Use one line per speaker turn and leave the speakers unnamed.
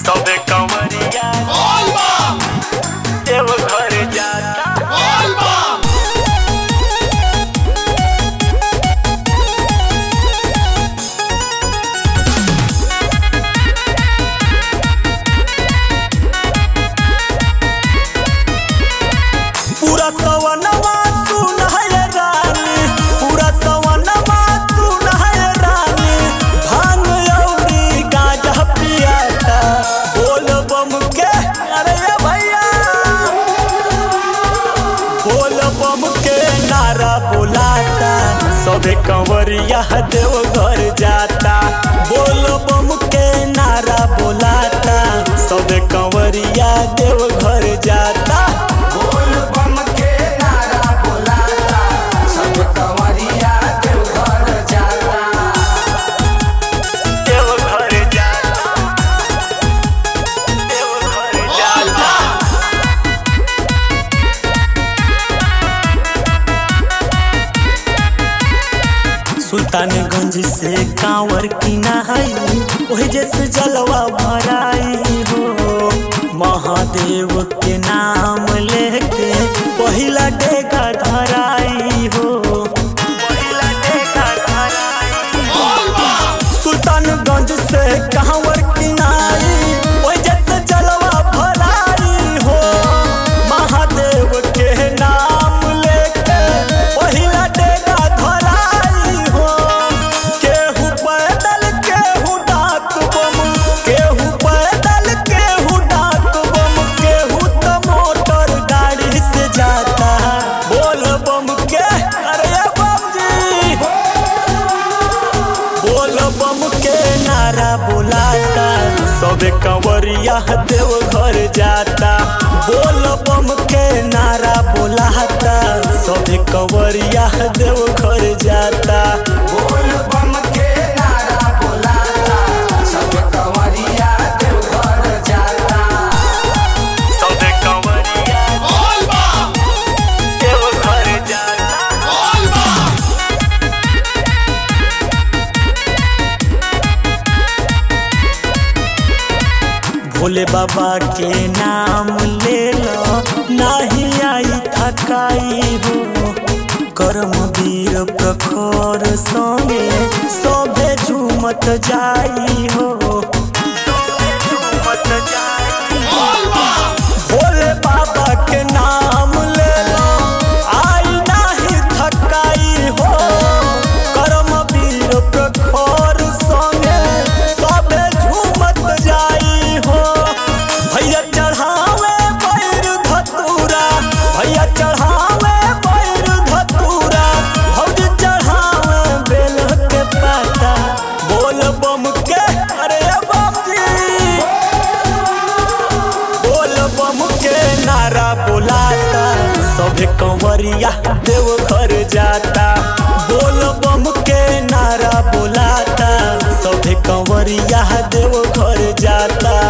तबे कंवरिया देव घर जाता
पूरा सवनवा सुन है रानी पूरा सवनवा सुन है रानी भांग औरी गांजा पियाता बोल बम के अरे ये भैया बोल बम के नारा बुलाता सबे कंवरिया देव घर जाता बोल बम के नारा बुलाता सबे कंवरिया देव घर जाता
बोल बम के नारा बुलाता सब कंवरिया देवघर जाता
देव घर जाता देव घर जाता
सुल्तानगंज से कांवर किना है वही जैसे जलवा भराई हो महादेव के नाम लेके पहिला डेगा धराई हो
पहिला देखा घराई
सुल्तानगंज से कांवर किनाई वही जैसे जलवा भराई हो महादेव के नाम लेके पहिला डेगा धराई हो केहू पैदल केहू डाक बम केहू पैदल केहू डाक बम केहू तो मोटर गाड़ी से जाता बोल बम के अरे बम जी बोल बम के नारा बुलाता सबे कंवरिया देव घर जाता बोल बम के नारा बुलाता सबे कंवरिया देव घर जाता
बोल बम के नारा बुलाता सब कंवरिया देवघर जाता
तबे कंवरिया देव घर जाता
भोले बाबा के नाम ले लो नाही आई थकाई हो कर्म वीर प्रखर संगे सोभे झूमत जाई हो
मत जाई
भोले बाबा के नाम ले लो आई नाही थकाई हो कर्म वीर प्रखर संगे सबे झूमत जाई हो भैया चढ़ावे पैर धतूरा भैया चढ़ावे पैर धतूरा भौज चढ़ावे बेल के पाता बोल बम के अरे बम जी बोल बम के नारा बुलाता सभे कंवरिया देव घर जाता बोल बम के नारा बुलाता सभे कंवरिया देव घर जाता